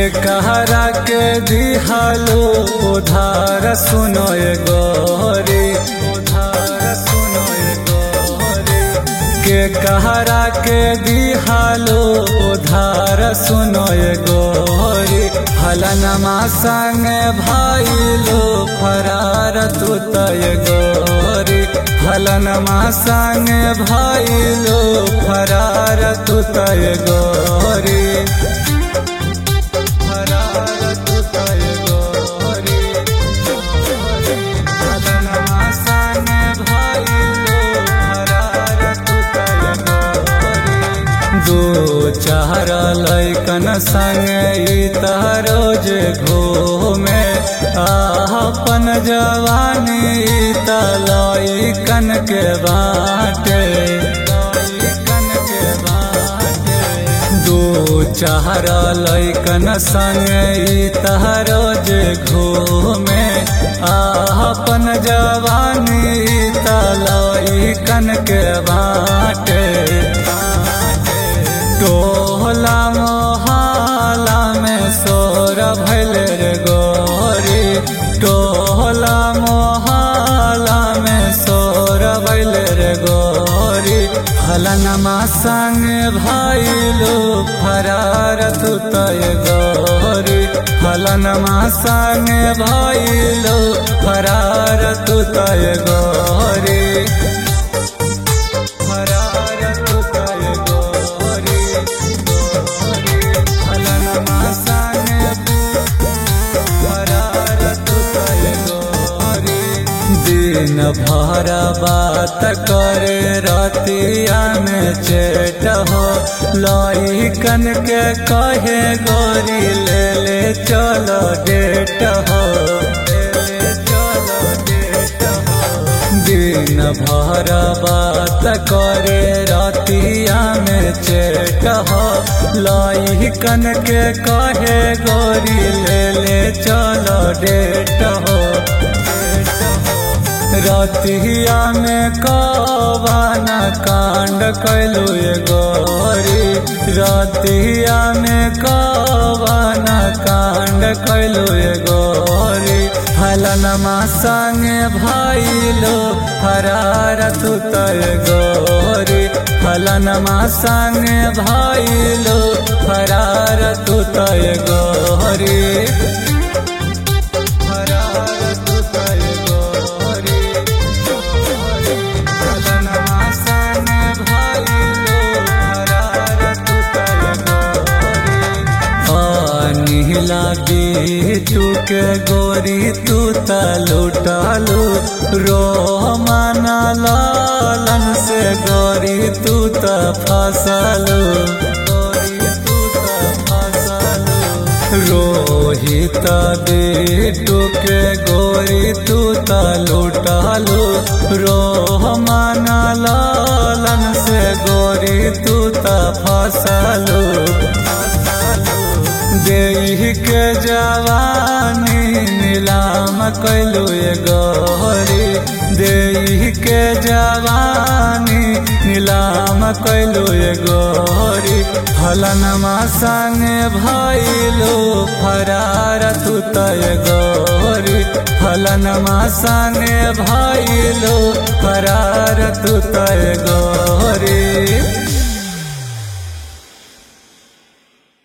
कहरा के दिहालो उधार सुनो ए गोरी उधार सुनो ए गोरी के कहरा के दिहालो उधार सुनो ए गोरी हलनमा संग भाईलो फरार तू तय गोरी हलनमा संग भाईलो फरार तू तय गोरी फरार तू तय गोरी हलनमा संग भाईलो फरार तू तय गोरी दो चार लैकन संग ई रोज घूमे अपन जवानी ई त लैकन के बाटे लैकन के बाटे दो चार लैकन संग ई रोज घूमे अपन जवानी ई त लैकन के बाटे टोला मोहाला में सोर भैल रे गोरी टोला मोहाला में सोर भैल रे गोरी हलनमा संग भाईलो फरार तू तय गोरी हलनमा संग भाईलो फरार तू तय गोरी फरार तू तय गोरी गोरी हलनमा संग फरार तू तय गोरी दिन भर बात करे रतिया में चेट हो लइकन के कहे गोरी ले ले चलो डेट हो ले ले चलो डेट हो दिन भर बात करे रतिया में चेट हो लइकन के कहे गोरी ले ले चलो डेट हो रतिया में कवाना कांड कैलू ये गोरी रतिया में कवाना कांड कैलू ये गोरी हलनमा संग भाईलो फरार तू तय गोरी हलनमा संग भाईलो फरार तू तय गोरी फरार तू तय गोरी हलनमा संग भाईलो फरार तू तय गोरी नीला बीटू के गोरी तू त लुटालू रो माना लालन से गोरी तू त फसलू गोरी तू त फसलू रोहित बीटू के गोरी तू त लुटालू रो माना लालन से गोरी तू त फसलू देह के जवानी नीलाम कैलू ये गोरी देह के जवानी नीलाम कैलू ये गोरी हलनमा संग भैलू फरार तू तय गोरी हलनमा संग भैलू फरार तू तय गोरी